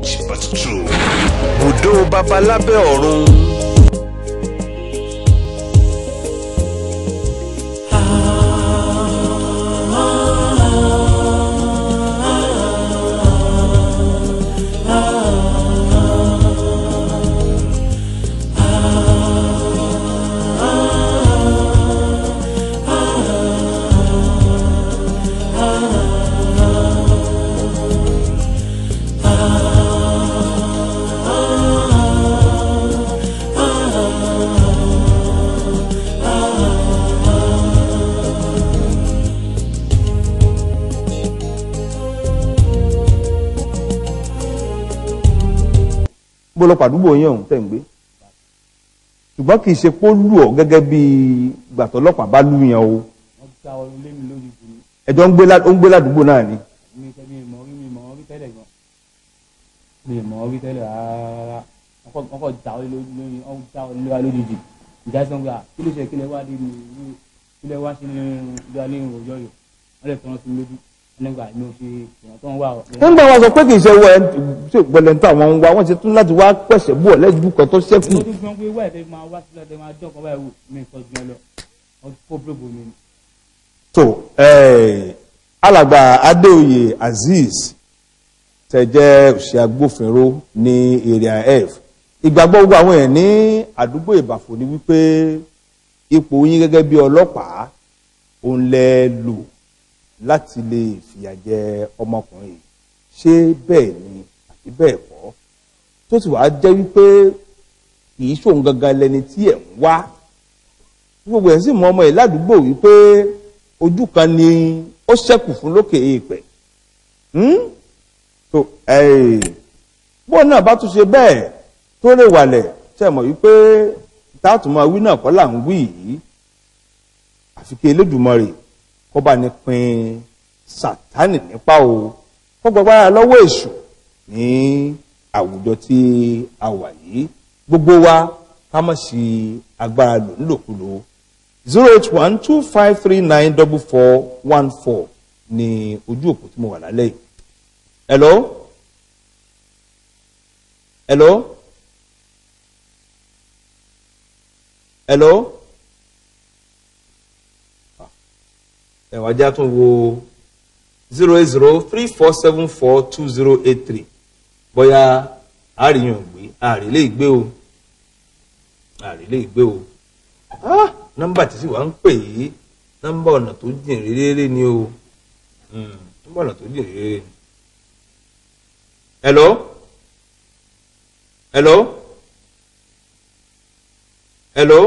Strange but true. Bùdó babalábẹ́ ọ̀run. gbọ́dọ̀ pàdúgbò yẹn òun tẹ̀ ń gbé ṣùgbọ́n kì í ṣe pé ó lù ọ́ gẹ́gẹ́ bí gbàtọ́ ọlọ́pàá bá lù yẹn o wọ́n já ọ lé mi lórí ìbùnú ẹjọ́ ń gbé lá- ó ń gbé ládùúgbò náà ni mi kẹ́ mi mọ̀ rí mi mọ̀ rí tẹ́lẹ̀ gan mi mọ̀ rí tẹ́lẹ̀ rárá wọ́n kọ́- wọ́n kọ́ já ọ lé lórí lórí wọ́n já ọ lé wa lójijì ìjà sọ pé à kí ló ṣe kí lẹ wá dé mi kí lẹ wá sí ní ìlú alẹ́ ìròyìn ọ̀yọ́ wọ́n lè tọ́nà sí mi lójú wọ́n nígbà mi ò ṣe èèyàn tó ń wà nígbà wọn sọ pé kì í ṣe wọ ẹ ṣe gbẹlẹ ń tà wọn ń wá wọn ṣe tún láti wá pẹ̀sẹ̀ bú ọ lẹ́jú kan tó ṣẹ́kù mo tún fi hàn pé wáyé tẹ́ máa wá sílẹ̀ tẹ́ máa jọ́ ọkọ̀ báyìí wò mí nǹkan jù ẹ lọ wọ́n kó bílòbò mi ni. tó eh, alàgbà adéoyè azeez tẹ jẹ́ òṣìṣẹ́ agbófinró ní area f ìgbàgbọ́ gbogbo àwọn èèyàn ní àdúgbò ìbàfò ni wípé ipò yín gẹ́gẹ́ bí ọlọ́pàá òun lẹ lò láti lè fìyà jẹ ọmọkùnrin yìí ṣé bẹ́ẹ̀ ni àti bẹ́ẹ̀ kọ́ tó sì wàá jẹ́ wípé kì í ṣòun gangan lẹni tí ẹ̀ ń wá gbogbo ẹ̀ sì mọ ọmọ ẹ̀ ládùúgbò wípé ojú kan ni ó ṣẹ́kù fún lókè èèpẹ̀ tó bọ́ọ̀ náà bá tún ṣe bẹ́ẹ̀ tó lè wàlẹ̀ ṣe mọ̀ wípé táàtùmọ̀ wí náà kọ́ là ń wí yìí àfi kí Elédùmarè kó bá ní pin Sátánì nípa o kó gbàgbára lọ́wọ́ èṣù ní àwùjọ tí a wà yìí gbogbo wa ká má ṣe agbára lò nílòkulò zero eight one two five three nine double four one four ní ojú òpó tí mo wà lálẹ́ yìí. hello hello hello ẹ̀wọ̀n ajá tún wo zero eight zero three four seven four two zero eight three bóyá àríyàn gbé àrí lè gbé o àrí lè gbé o ah nọ́mbà tí sì wá ń pè yìí nọ́mbà ọ̀nà tó jìn réré ni o Hmm, nọ́mbà ọ̀nà tó jìn réré ni. hello hello hello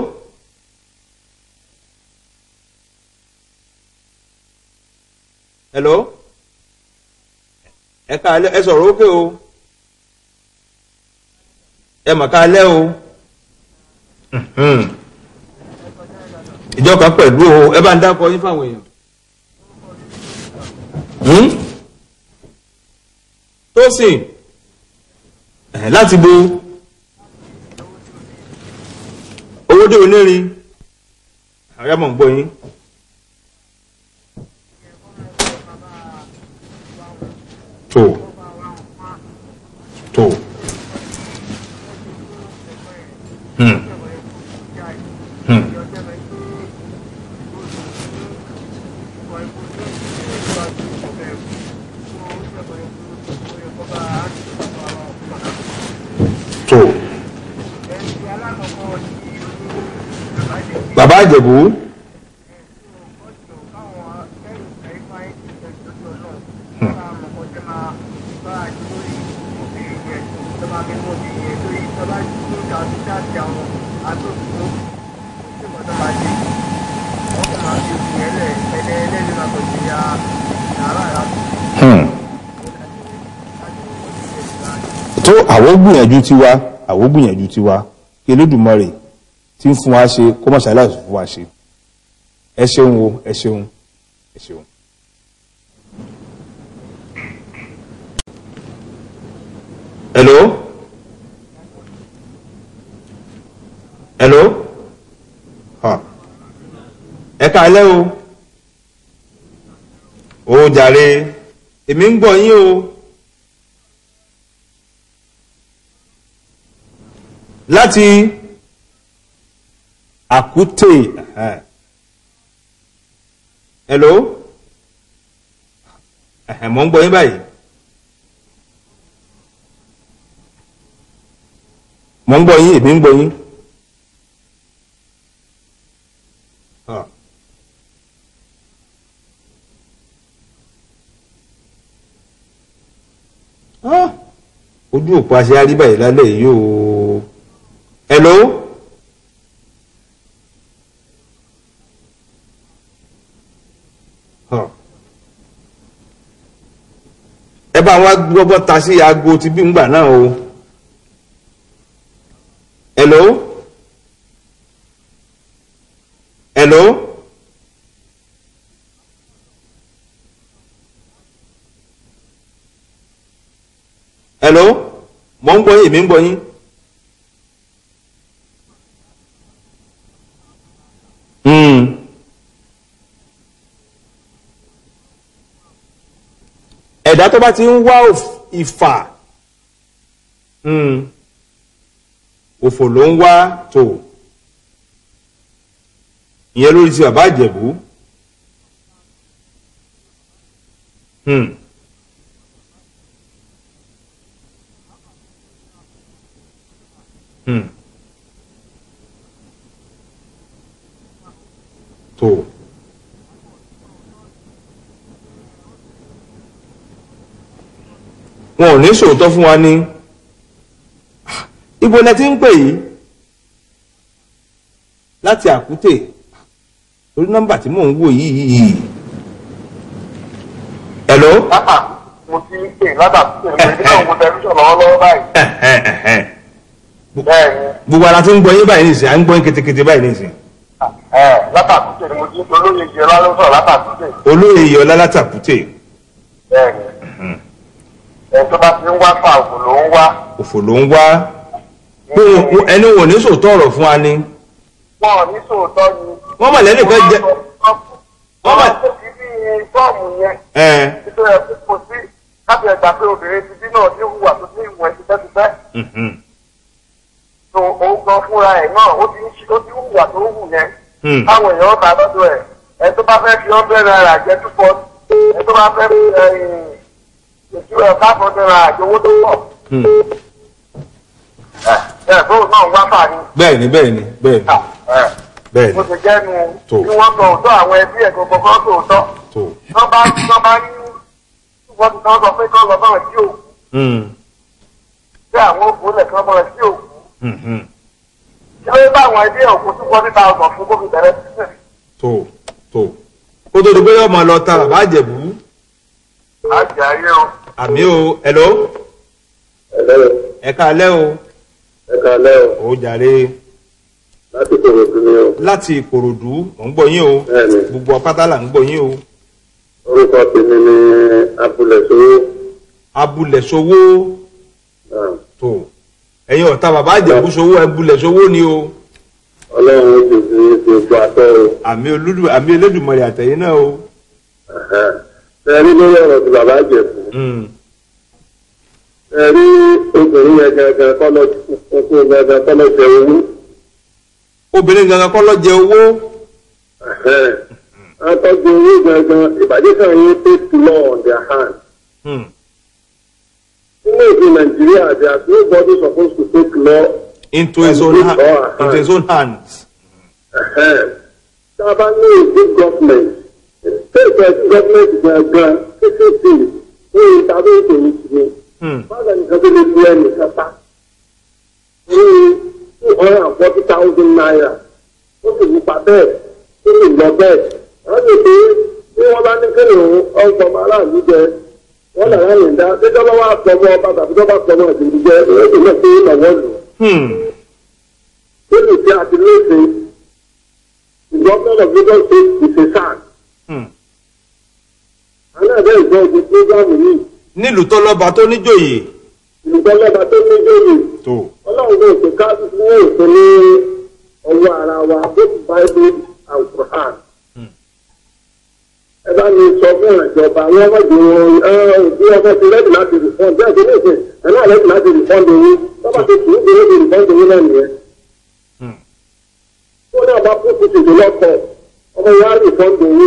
hello ẹ káalẹ́ ẹ sọ̀rọ̀ ókè o ẹ mà káalẹ́ o. Mhm ìjọ kan pẹ̀lú o ẹ bá ń dákọ yín fáwọn èèyàn. Hmm? Tósìn ẹ̀ láti bo owó dé onírin àwọn ọmọ ń gbọ́ yín. tó tó hmm. Hmm. tó bàbá àjẹ̀bú tó àwọn gbìyànjú tiwa àwọn gbìyànjú tiwa kí Elédùmarè tí ń fún wa ṣe kó má ṣàlàyé fún wa ṣe ẹ ṣeun o ẹ ṣeun ẹ ṣeun. hello hello ha ẹ káalẹ́ o ó jàre èmi ń gbọ́ yín o láti àkútè ẹ̀hẹ́n. hello ẹ̀hẹ́n, mò ń gbọ́ yín báyìí mò ń gbọ́ yín èmi ń gbọ́ yín. Ah. Ah, ojú òpó aṣáárí báyìí lálẹ́ yìí o hello Huh. ẹ bá wa gbọ́gbọ́ ta sí aago ti bí ngbà náà o hello hello hello mo ń gbọ́ yín èmi ń gbọ́ yín. Mm. ẹ̀dá tó bá ti ń wá òf- ìfà mm, òfò ló ń wá tó ìyẹn lórí ti bàbá àjẹ̀bú. Mm. Mm. tó. wọn ò ní sòótọ́ fún wa ní ibo lẹ ti ń pè yìí láti àkútè orí nọ́mbà tí mò ń wò yìí yìí hello Lápá mo ti ń pè látàkùn èmi náà mo tẹlifíṣàn lọ́wọ́lọ́wọ́ báyìí. Bẹ́ẹ̀ ni gbogbo ara tó ń gbọ́ yín báyìí nìsín à ń gbọ́ yín ketekete báyìí nìsín látàkùn ni mo ti ń pè olóyè jẹ lálọ́sọ̀ látàkùn olóyè yọ lálátàkútè bẹ́ẹ̀ ni. Ẹ̀ tó bá ti ń wá fà òkú ló ń wá. òfò ló ń wá pé wọn- ẹni wọn ò ní sòótọ́ ọ̀rọ̀ fún wa ni Wọ́n ò ní sòótọ́ ni. wọ́n mọ̀ lẹ́nìkan jẹ́ Wọ́n Wọ́n máa mà- ń tóbi bí fọ́ọ̀mù yẹn. ẹ̀ Nítorí ẹ̀ kò sí láti ẹ̀gbà pé obìnrin ti bí náà ní hùwà tó ní ìwọ̀n ẹ̀sìn tẹ́tùtẹ́. mhm, So òun gan fúnra ẹ̀ náà ó ti ń ṣe ó ti ń hùwà tó ń hù yẹn. hmm, Táwọn èèyàn bá lọ́dọ̀ ẹ̀ ẹ̀ tó bá fẹ́ fi ọ́bẹ̀ náírà jẹ́ túbọ̀ ẹ̀ tó bá fẹ́ fi ètò ẹ̀ káàbọ̀ náírà jẹ́ owó tó pọ̀. hmm. Ẹ̀ ẹ̀ fóun náà ń wá fà ní. bẹ́ẹ̀ ni bẹ́ẹ̀ ni bẹ́ẹ̀ ni Ẹ̀ bẹ́ẹ̀ mo ni ti jẹ́nu Tó. bí wọ́n sọ òótọ́ àwọn ẹbí ẹ̀ gbogbo kan sọ òótọ́. tó Wọ́n bá wọ́n bá ní wọ́n ti kàn sọ pé kán lọ bá wọn sí òkú. hmm, Ṣé àwọn òkú lẹ̀ kán bá wọn sí òkú? hmm, hmm. Ṣé wọ́n bá àwọn ẹbí ẹ̀ òkú tí wọ́n ti ta ọ̀sán fún gómìnà bẹ̀rẹ̀ sísè? tó tó kó tó di pé yóò máa lọ ta bàbá àjẹ̀bú Àjẹ́ ayé o. àmì o hello Ẹ̀lẹ́ ẹ káalẹ́ o ẹ̀ka lẹ́ o ó jàre láti kòrò sí ni o. láti ìkòròdú mò ń gbọ́ yín o Bẹ́ẹ̀ni, gbogbo apáta là ń gbọ́ yín o orúkọ tèmi ni Abúlé Sowó. abulẹ̀ sowó tó ẹ̀yin ọ̀tá bàbá àjẹ̀bú sowó abulẹ̀ sowó ni o Ọlọ́run ó sì fi ṣe gbọ́ àtọ́ o. àmì olúdu àmì elédùnmọ̀rẹ̀ àtẹ̀yìn náà o Ṣé ẹ rí lórí ọ̀rọ̀ ti bàbá Àjẹ̀bú? Hmm, Ẹ rí obìnrin yẹn gangan kọ́ lọ kókó gangan kọ́ lọ jẹ owó. obìnrin gangan kọ́ ló jẹ owó Àtọ́jú owó gangan ìbàdí kan yín take law on their hand. Hmm, Nínú èdè Nàìjíríà, there is nobody supposed to take law into his own hand into his own hands tá a bá ní èdè gọ́ọ̀mẹ̀ntì state of government gangan ccc ní ìtàbí ètò ìṣúná Hmm, báwo ni kan tó lè fi ẹnì kan pa ní two hundred and forty thousand naira ó sì nípa bẹ́ẹ̀ ó sì lọ bẹ́ẹ̀ wọ́n sì pé bí wọ́n bá ní kéde òun ọgbọ̀n aráàlú jẹ wọ́n là láyé ń dá déjọ́ bá wà pọ̀mọ́ ọba tàbí tó bá pọ̀mọ́ ìdìbò jẹ ó sì lọ sí ìnáwó lò hmm, lórí ìdí àti lóṣè ìgbọ́nmọ́nà gbọ́dọ̀ ṣe ìṣẹ̀ṣàn hmm. aláàbẹ̀ ìgbọ́ ogun fúlgámù yìí nílùú tó lọ́ba tó níjòyè ìgbọ́lọ́ba tó ní jòyè tó ọlọ́run ló ṣe ká ní ètò ní ọwọ́ ara wa both bible and quran. ẹ bá mi sọ fún ìjọba àwọn ọmọdé wọn bí ọkọ ti rẹ́dì láti rìfọ́n bí ọkọ ní ìsìn ẹ̀ náà rẹ́dì láti rìfọ́n lówó tọ́ba ti tù ú bí ó di ìbọn ìdílé náà nìyẹn. tó náà bá kú tuntun lọ́kọ̀ ọmọ ìyá rí ìbọn ìdílé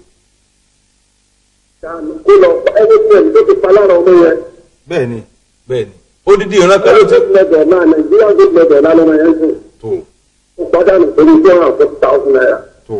ṣàánú kó lọ ẹni tí ẹni tó ti pa lára ọmọ yẹn. bẹ́ẹ̀ ni bẹ́ẹ̀ ni odidi ìran kan ló ti gold medal náà nàìjíríà gold medal náà lọ́mọ yẹn sùn tó ó pàdánù pẹ̀lú two hundred and forty thousand naira. tó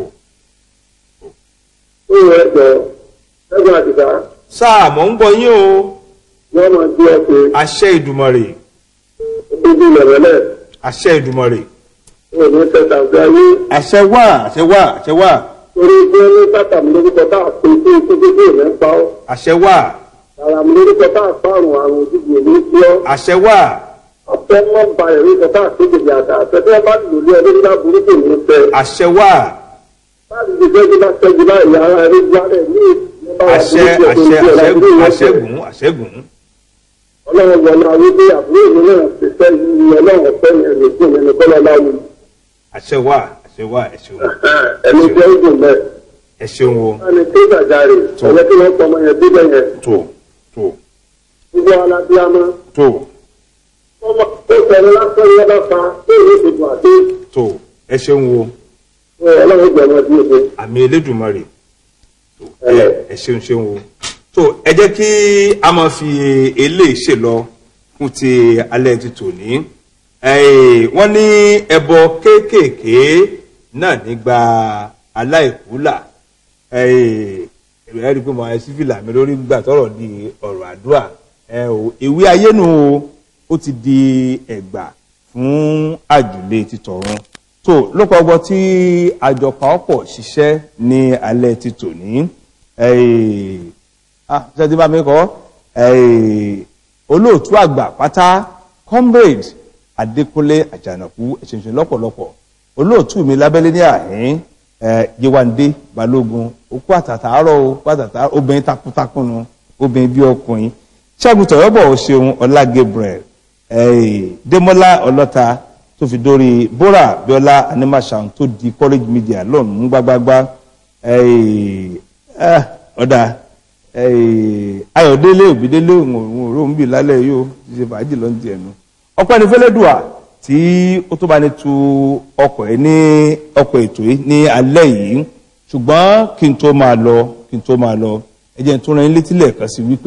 ó yẹ ẹgbẹ́ ẹgbẹ́ àdìgbà sáà mọ̀ ń gbọ́ yín o wọ́n máa gbé ọkùnrin àṣẹ ìdùmọ̀rè bíbí lẹ̀rẹ̀lẹ̀ àṣẹ ìdùmọ̀rè ó ní tẹ̀sán sí ayé àṣẹ wà àṣẹ wà àṣẹ wà torí pé ní bàtà mi lórúkọ tá a pè sí ikú bíbí ìrẹ́ ń pa ọ́ àṣẹ wà ara mi lórúkọ tá a pa àrùn àrùn òjijì èmi sí ọ́ àṣẹ wà ọ̀pẹ́ mọ́ ba ẹ̀rí kan tá a pè jìjì àtà àtẹ̀tẹ̀ bá lò lé ọdún nígbà burúkú ní fẹ́ àṣẹ wà báyìí ti fẹ́ bá tẹ́jú báyìí ara ẹ̀rí gbálẹ̀ ní àṣẹ àṣẹ àṣẹgùn àṣẹgùn àṣẹgùn ọlọ́run wọlé ayé bí àbúrò mi náà ti fẹ́ yí ọlọ́run ọ̀fẹ́ yẹn lè fún mi ní kọ́lá láwùjọ àṣẹ wà àṣẹ wà ẹ ṣeun ẹni jẹ́ ìdùn bẹ́ẹ̀. ẹ ṣeun o ẹni tí gbàjarè ọ̀yẹ́ tí wọ́n pọ̀ ọmọ yẹn bíbẹ̀ yẹn tó tó gbogbo alábíàmọ́ tó ọmọ tó sọ̀rọ̀ lásán yẹn bá fa tó ìwé ìdìbò àti tó ẹ ṣeun o ọlọ́run gbẹ̀mọ̀ bí o ṣe. àmì elédùnmarè tó ẹ ẹ ṣeun ṣeun o tó ẹ jẹ́ kí a máa fi eléyìí ṣe lọ fún ti alẹ́ ti tòní Eh, wọ́n ní ẹbọ kéékèèké náà nígbà aláìkúlà ẹ rí i pé mo ẹ sí fìlà mi lórí gbà tọrọ di ọ̀rọ̀ àdúrà ẹ o ìwé ayé nu o ó ti di ẹgbà fún àjùlé títọ̀run tó lópa ọgbọ́n tí àjọ pàápọ̀ ṣiṣẹ́ ní alẹ́ ti tòní ah ṣe ti bá mi kọ́ olóòtú àgbà pátá comrade adékúnlé àjànàkú ẹ̀ṣẹ̀ṣẹ̀ lọ́pọ̀lọpọ̀ olóòtú mi lábẹ́lé ní àhín ẹ̀ yewande balógun okú àtàtàárọ̀ o pàtàtà obìnrin takuntakun nu obìnrin bí ọkùnrin ṣẹ́gun tọ̀yọ́bọ̀ ṣeun ọlá gabriel ẹ̀ démọ́lá ọlọ́ta tó fi dórí bora bíọ́lá animation tó di college media lọ́nù mú gbágbágbá ẹ̀ ẹ̀ ọ̀dà ayọ̀délé òbídélé òun òun bì lálẹ́ yìí ó ti ṣe fàájì lọ́n ti ẹ̀nu ọpẹ́ ní fẹ́lẹ́dùà tí ó tó bá ní tu ọkọ̀ ẹ̀ ní ọkọ̀ ètò yìí ní alẹ́ yìí ṣùgbọ́n kí n tó máa lọ kí n tó máa lọ ẹ jẹ́ n tó ran yín létí lẹ́ẹ̀kan sí wípé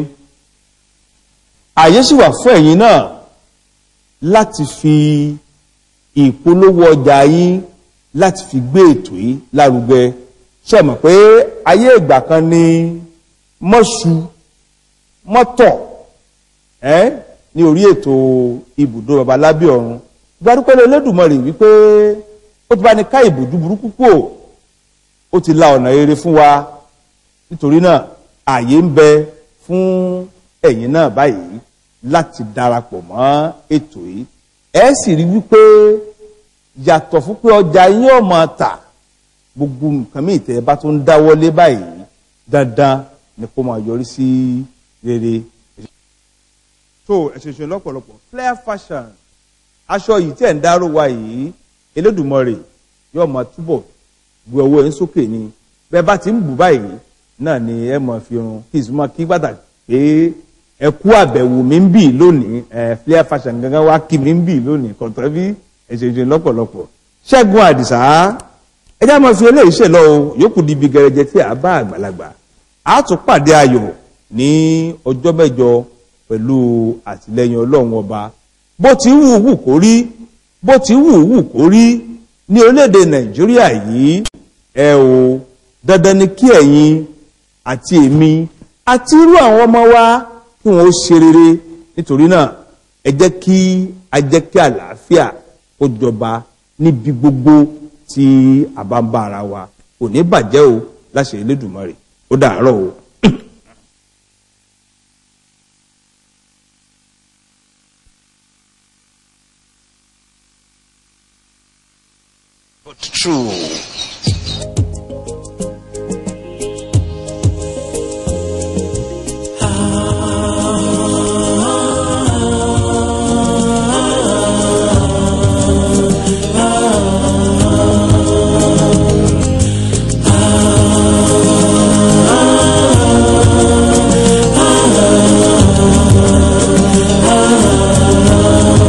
àyè sì wà fún ẹ̀yin náà láti fi ìpolówó ọjà yín láti fi gbé ètò yìí lárugẹ ṣe mọ̀ pé ayé ìgbà kan ní mọ́ṣu mọ́tọ̀ ẹ́ ní orí ètò ibùdó babalábí ọ̀run gbadúpẹ́lẹ́ Olódùmarè wípé ó ti bá ní ká ìbòjú burúkú kò ó ti la ọ̀nà rere fún wa nítorí náà ààyè ń bẹ fún ẹ̀yin náà báyìí láti darapọ̀ mọ́ ètò yìí ẹ sì rí wípé yàtọ̀ fún pé ọjà yín ò máa tà gbogbo nǹkan míì tẹ́ ẹ bá tó ń dáwọ́lé báyìí dandan ni kó máa yọrí sí rere tó ẹ̀ṣẹ̀ṣẹ̀ lọ́pọ̀lọpọ̀ flare fashion aṣọ yìí tí ẹ̀ ń dárò wa yìí Elédùmarè yóò máa túbọ̀ gbé owó ẹ̀ ń sókè ni bẹ́ẹ̀ bá ti ń bù báyìí náà ni ẹ máa fi run kí ìsúnmọ́ kí pàtàkì pé ẹ kú àbẹ̀wò mi ń bì lónìí ẹ flare fashion gangan wá kí mi ń bì lónìí kọ̀tọ́ bí ẹ̀ṣẹ̀ṣẹ̀ lọ́pọ̀lọpọ̀ Ṣẹ́gun Àdìsá ẹ já máa fi eléyìí ṣe lọ o yòókù di ibi gẹrẹjẹ tí a bá àgbàlagbà a tún pàdé ayọ̀ ní ọjọ́ mẹ́jọ pẹ̀lú àtìlẹyìn ọlọ́run ọba bó ti wù wù kó rí bó ti wù wù kó rí ní orílẹ̀-èdè nàìjíríà yìí ẹ o dandan ni kí ẹ̀yin àti èmi àti irú àwọn ọmọ wa kí wọ́n ó ṣe rere nítorí náà ẹ jẹ́ kí a jẹ́ kí àlàáfíà ó jọba níbi gbogbo tí a bá ń bá ara wa kò ní bàjẹ́ o láṣẹ Elédùmarè ó dàárọ̀ o. but true. ah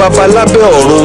baba lábẹ́ ọ̀run